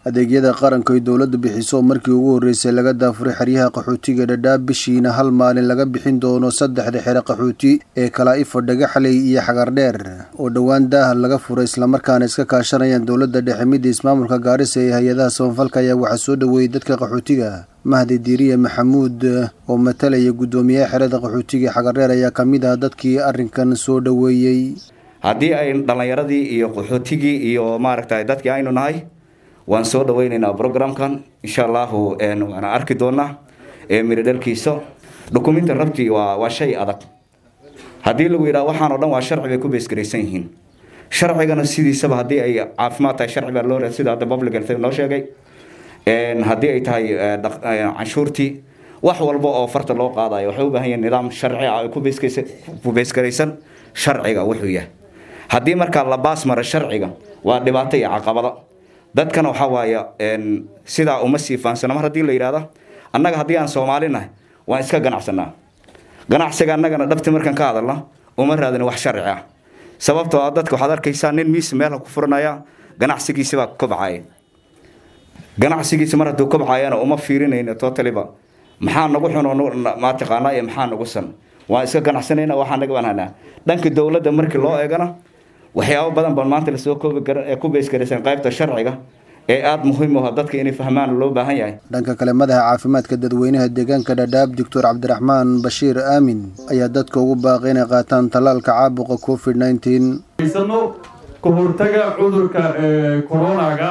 adeegyada qaranka ay dowladdu bixiso markii ugu horreysay laga daafuray xeryaha qaxootiga dhadhaab bishiina hal maalin laga bixin doono saddexda xere qaxooti ee kalaa-ifo dhagaxley iyo xagardheer oo dhowaan daaha laga furay islamarkaana iska kaashanayaan dowladda dhexe midda ismaamulka gaarisa ee hay-adaha samafalka ayaa waxaa soo dhoweeyey dadka qaxootiga mahdi diiriye maxamuud oo matalaya guddoomiyaha xerada qaxootiga xagardheer ayaa ka mid ah dadkii arrinkan soo dhoweeyey haddii ay dhallinyaradii iyo qaxootigii iyo maaragtay dadkii aynu nahay waan soo dhaweyneynaa programkan insha allahu waana arki doonaa miridhalkiisa dukuminti rabti waa waa shay adag haddii lagu yidhaha waxaan o dhan waa sharci bay ku beesgaraysan yihiin sharcigana sidiisaba haddii ay caafimaad tahay sharci baa loo raa sida hadda public health noo sheegay haddii ay tahay canshuurtii wax walba oo farta loo qaadayo waxay u baahan yihin nidaam sharci ah ku ku beesgaraysan sharciga wuxuu yahay haddii markaa la baas mara sharciga waa dhibaato iyo caqabado dadkana waxaa waaya sidaa uma sii faansana mar haddii la yidhahda annaga haddii aan soomaali nahay waan iska ganacsanaa ganacsiga annagana dhabti markaan ka hadalna uma raadin wax sharci ah sababtoo ah dadka waxaad arkaysaa nin miis meelha ku furanaya ganacsigiisibaa kobcaya ganacsigiisi mar hadduu kobcayana uma fiirinayno totaliba maxaa nagu xun maa taqaanaa iyo maxaa nagu san waan iska ganacsanayna waxaa naga banhanaa dhanka dowladda markii loo eegana waxyaabo badan baan maanta lasoo koobi karan ee ku beesgaraysan qaybta sharciga ee aada muhiim u ah dadka inay fahmaan loo baahan yahay dhanka kale madaxa caafimaadka dadweynaha deegaanka dhadhaab doctor cabdiraxmaan bashiir aamin ayaa dadka ugu baaqay inay qaataan tallaalka caabuqa covid nineteen sano ka hortaga cudurka coronaga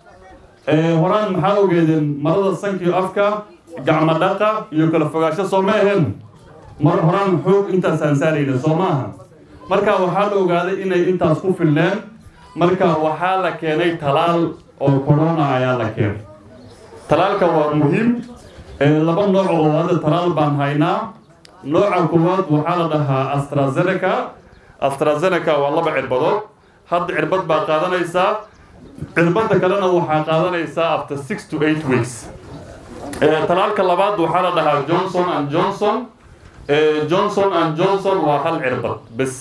ah horaan maxaa ogeedeen marada sankiyo afka gacmo dhaqa iyo kala fogaasho soo ma ahen mar horaan xoog intaasaan saarayna soo maaha marka waxaa la ogaaday inay intaas ku filneen marka waxaa la keenay talaal oo corona ayaa la keenay talaalka waa muhiim laba nooc oo hadda talaal baan haynaa nooca koowaad waxaa la dhahaa astrazeneca astrazeneca waa laba cirbadood hadda cirbad baa qaadanaysaa cirbadda kalena waxaa qaadanaysaa after six to eight weeks talaalka labaad waxaa la dhahaa johnson and johnson johnson and johnson waa hal cirbad bes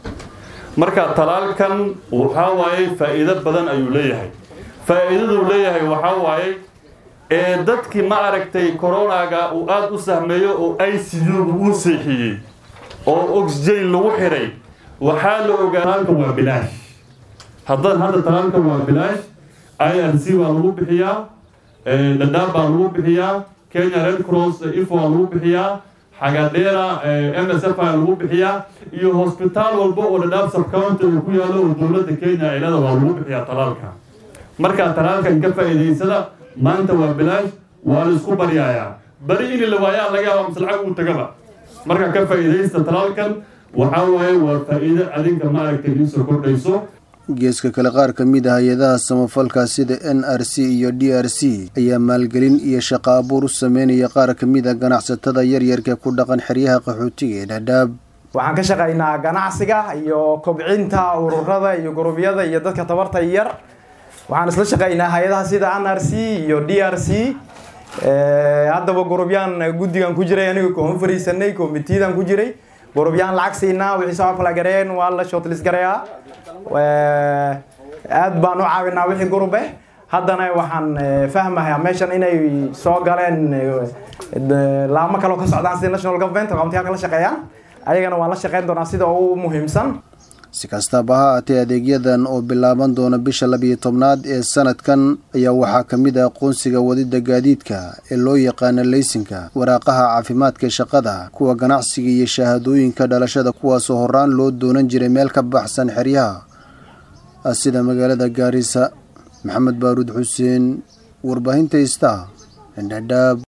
marka talaalkan waxaa waaye faa-iido badan ayuu leeyahay faa-iidaduu leeyahay waxaa waaye ee dadkii ma aragtay coronaga uu aada u sahmeeyo oo i c u-gu uu seexiyey oo oxygen lagu xiray waxaa la ogaa talaalka waa bilaash haddan hadda talaalka waa bilaash i r c baa lagu bixiyaa dhadhaab baa lagu bixiyaa kenya red cross ifo waa lagu bixiyaa xagadheera m s f a lagu bixiyaa iyo hosbitaal walba oo dhadhaab subcounty uu ku yaalo oo dowladda kenya cilada waa lagu bixiyaa talaalka markaa talaalkan ka faa'iidaysada maanta waa bilaash waa la isku baryayaa bari in la waayaa laga yaaba mise lacag uu tagaba marka ka faa'iidaysta talaalkan waxaa waaye waa faa'iido adinka maaragtay idinsoo kordhayso geeska kale qaar ka mid ah hay-adaha samafalka sida n r c iyo d r c ayaa maalgelin iyo shaqo abuur u sameynaya qaar ka mid a ganacsatada yaryarka ku dhaqan xeryaha qaxootiga ee dhadhaab waxaan ka shaqaynaa ganacsiga iyo kobcinta ururada iyo gurubyada iyo dadka tabarta yar waxaan isla shaqaynaa hay-adaha sida n r c iyo d r c haddaba gurubyaan guddigan ku jiray aniga koon fariisanay komitiyadaan ku jiray gurubyaan lacag siinaa wixii soo kala gareen waa la shortlist garayaa aad baan u caawinaa wixii gurub eh haddana waxaan fahmayaa meeshan inay soo galeen laamo kaloo ka socdaan sida national government countiyaal kala shaqeeyaan ayagana waan la shaqeyn doonaa sida ugu muhiimsan si kastaba ha aatee adeegyadan oo bilaaban doona bisha labiyo tobnaad ee sanadkan ayaa waxaa ka mid ah aqoonsiga wadida gaadiidka ee loo yaqaana leysinka waraaqaha caafimaadka shaqada kuwa ganacsiga iyo shahaadooyinka dhalashada kuwaasoo horaan loo doonan jiray meel ka baxsan xeryaha sida magaalada gaarisa maxamed baaruud xuseen warbaahinta ista dhadhaab